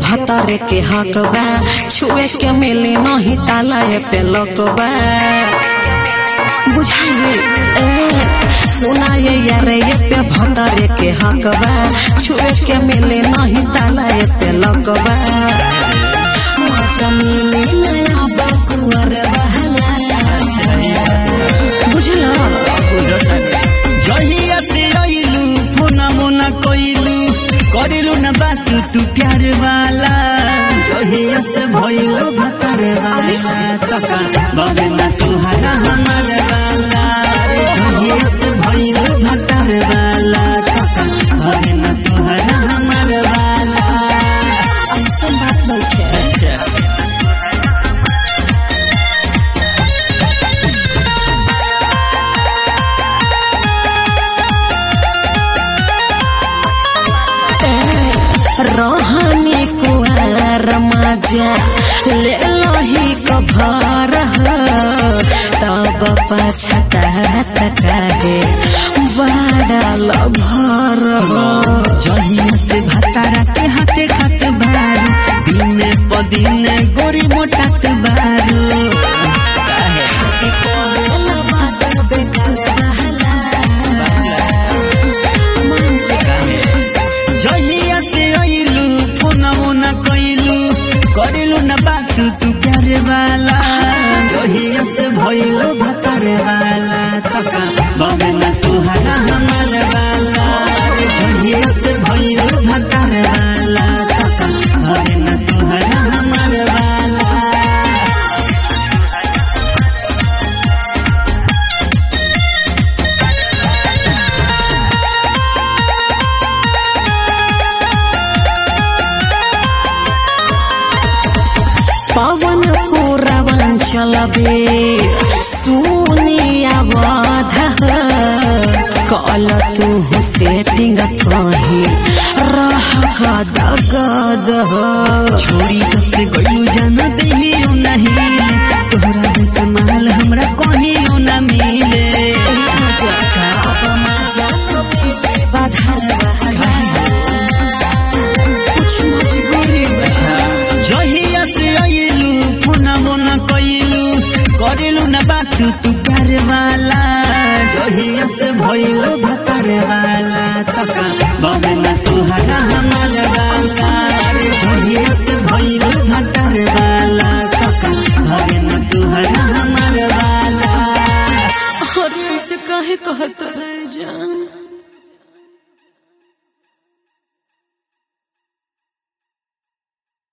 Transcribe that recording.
भतरे के हक बा छुए के मिली नहीं ताला ये पे लक बा बुझाइए ए सुना ये यार ये पे भतरे के हक बा छुए के मिली नहीं ताला ये पे लक बा मजा मिली नया बकुअर बहला बुझला जहिया से आइलू फोना मोना कइलू करिलू न बात तू प्यार वाला जहिया से भइलू भतर वाला तका बाबे ना तुहरा हमार वाला रे जहिया से भइलू भतर वाला तका बाबे ना तुहरा हमार वाला ऐसा बात नहीं है अच्छा रहनी कुआर मजा ले लही कभर तब पछतात काहे बड़ा लभर जहिया से भतारा के हाथे खात बारू दिने प दिने गोरी मोटात बारू जहिया से आइलू फोना मोना कइलू करिलू न बात तू प्यार वाला जहिया से भइलू भतार वाला तका बाबे ना तुहरा हमार वाला रे जहिया से भइलू भतार वाला तका बाबे ना तुहरा हमार वाला पवन पूरवंचल बे सुनिया बाध कल तू सेटिंग कही रह गद गद छोड़ी से गइलू जाना देहियो नहीं तोहरा में संभाल हमरा कहियो ना मिले कुछ मजबूरी जहिया से आइलू फोना मोना कइलू करिलू ना बात तू प्यार वाला जहिया से भइलू भतार वाला तका बाबे ना तुहरा हमार वाला रे जहिया से भइलू भतार वाला तका बाबे ना तुहरा हमार वाला अरे ऐसे काहे कहता रह जान